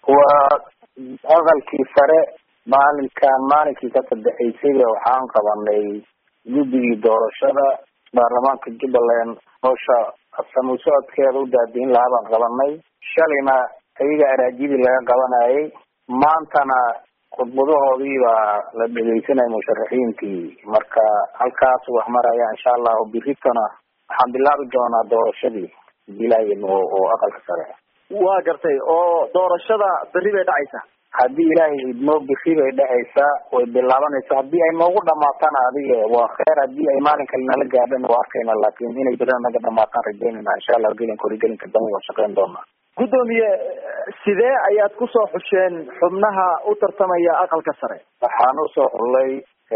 waa aqalkii sare maalinkan maalinkii ka sadexaysayba waxaan qabanay guddigii doorashada baarlamaanka jubbaland howsha samuu socodkeeda u daadiin lahaa baan qabanay shalayna ayaga araajidii laga qabanayay maantana khudbadahoodii baa la dhegeysanaya musharaxiintii marka halkaas wax maraya insha allahu biritona waxaan bilaabi doonaa doorashadii bilayan oo oo aqalka sare waa gartay oo doorashada berri bay dhacaysaa haddii ilaahay idmo biri bay dhacaysaa way bilaabanaysaa haddii ay noogu dhamaatana adiga waa kheer haddii ay maalin kale nala gaadhan waa arkayna laakin inay berina naga dhamaataan rajeynayna insha allah gelinka hore gelinka dambe waan shaqeyn doonaa guddoomiye sidee ayaad kusoo xusheen xubnaha u tartamaya aqalka sare waxaan usoo xullay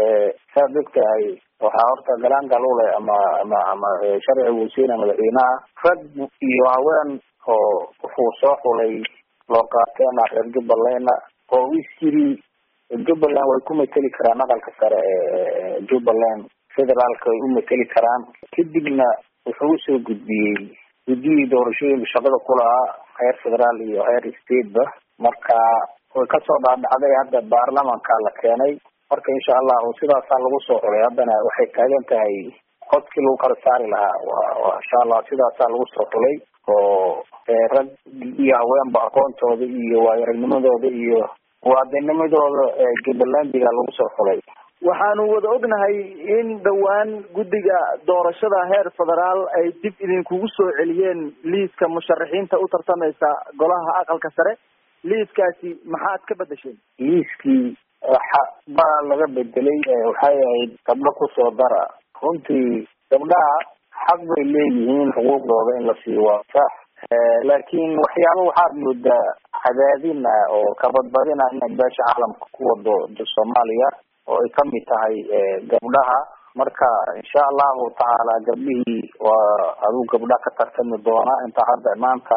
saad ogtahay waxaa horta galaangal ule ama ama ama sharciga wasiina madaxweynaha rag iyo haween oo wuxuu soo xulay loo qaateena reer jubbalandna oo isyiri jubbaland way ku mateli karaan aqalka sare ee jubbaland federaalka way u mateli karaan kadibna wuxuu usoo gudbiyey guddiyii doorashooyinka shaqada kulahaa heer federaal iyo heer stateba marka way kasoo dhaadhacday hadda baarlamanka la keenay marka insha allahu sidaasaa lagu soo xulay haddana waxay taagan tahay codkii lagu kala saari lahaa wa insha allah sidaasaa lagu soo xulay oo rag iyo haweenba aqoontooda iyo waayaragnimadooda iyo muwaadinimadooda jubbalandiga lagu soo xulay waxaanu wada ognahay in dhowaan guddiga doorashada heer federaal ay dib idinkugu soo celiyeen liiska musharaxiinta u tartamaysa golaha aqalka sare liiskaasi maxaad ka bedesheen liiskii waxa baa laga bedelay waxay ahayd gabdho kusoo dara runtii gabdhaha xaq bay leeyihiin xuquuqdooda in la siiyo waa sax laakiin waxyaaba waxaad moodaa cadaadin ah oo kabadbadin ah inay beesha caalamka ku wado soomaaliya oo ay kamid tahay gabdhaha marka insha allahu tacaala gabdhihii waa aduu gabdha ka tartami doona inta hadda maanta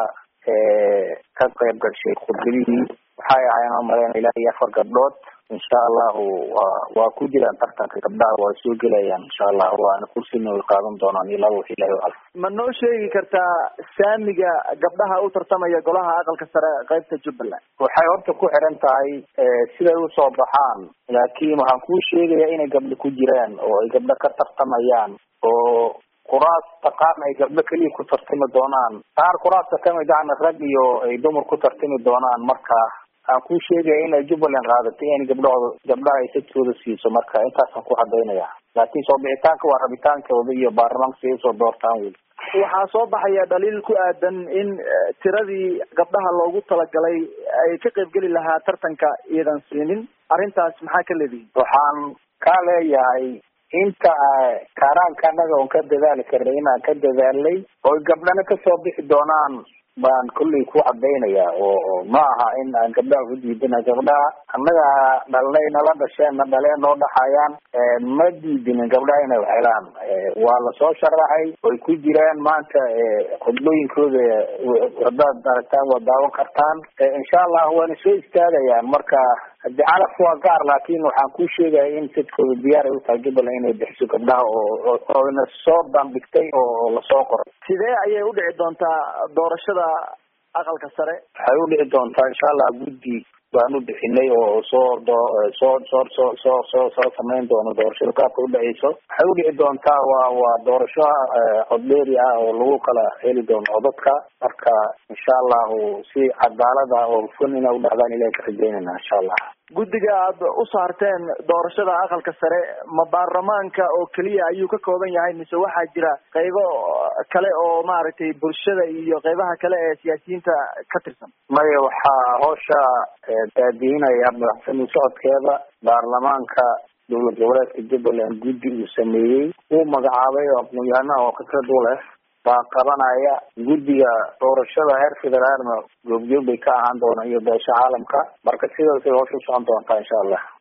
ka qayb gashay khudbadihii waxay ahayn umaleyn ilaa iyo afar gabdhood insha allahu wa waa ku jiraan tartanka gabdhaha waa soo gelayaan insha allahu waana kursina way qaadan doonaan iyo laba wix ilahi al ma noo sheegi kartaa saamiga gabdhaha u tartamaya golaha aqalka sare qaybta jubbaland waxay horta ku xiran tahay siday usoo baxaan laakiin waxaan kuu sheegaya inay gabdho ku jiraan oo ay gabdho ka tartamayaan oo kuraasta qaarna ay gabdho keliya ku tartami doonaan qaar kuraasta kamid ahna rag iyo ay dumar ku tartami doonaan marka aan kuu sheegaya inay jubbaland qaadatay in gabdhahooda gabdhaha ay sadkooda siiso marka intaasaan ku cadaynaya laakiin soo bixitaanka waa rabitaankooda iyo baarlamaanka si ay usoo doortaan wey waxaa soo baxaya dhaliil ku aadan in tiradii gabdhaha loogu talagalay ay ka qaybgeli lahaa tartanka iyadan siinin arrintaas maxaa ka leedihin waxaan kaa leeyahay inta kaaraanka anaga oon ka dadaali karnay inaan ka dadaalnay oo gabdhana kasoo bixi doonaan baan kolley ku cadaynaya oo ma aha in aan gabdhaha ku diidina gabdhaha annaga dhalnay nala dhasheen na dhaleen noo dhaxayaan ma diidinin gabdhaha inay helaan waa lasoo sharaxay way ku jiraan maanta khudbooyinkooda haddaad aragtaan waa daawan kartaan insha allah waana soo istaagayaan marka hadi calaf waa gaar laakin waxaan ku sheegaya in sadkooda diyaar ay utahay jubbaland inay bixiso gabdhaha oo oona soo bandhigtay oo lasoo qoray sidee ayay udhici doontaa doorashada aqalka sare waxay udhici doontaa insha allah guddi baan u bixinay oo soo do soo soo soo soo soo soo samayn doono doorashada qaabka udhaceyso waxay udhici doontaa waa waa doorasho codbeeri ah oo lagu kala heli doono codadka marka insha allahu si cadaalad ah oo hufan inay udhacdaan ilahi ka rajeynayna insha allah guddiga aad u saarteen doorashada aqalka sare ma baarlamaanka oo keliya ayuu ka kooban yahay mise waxaa jira qaybo kale oo maaragtay bulshada iyo qaybaha kale ee siyaasiyiinta ka tirsan maya waxaa hoosha daadiinaya madaxsami socodkeeda baarlamaanka dowlad goboleedka jubbaland guddi uu sameeyey uu magacaabay oo aqoon-yahanaha oo khibrad u leh baa qabanaya guddiga doorashada heer federaalna goobjoog bay ka ahaan doonaan iyo beesha caalamka marka sidaasay hoosha usocon doontaa insha allah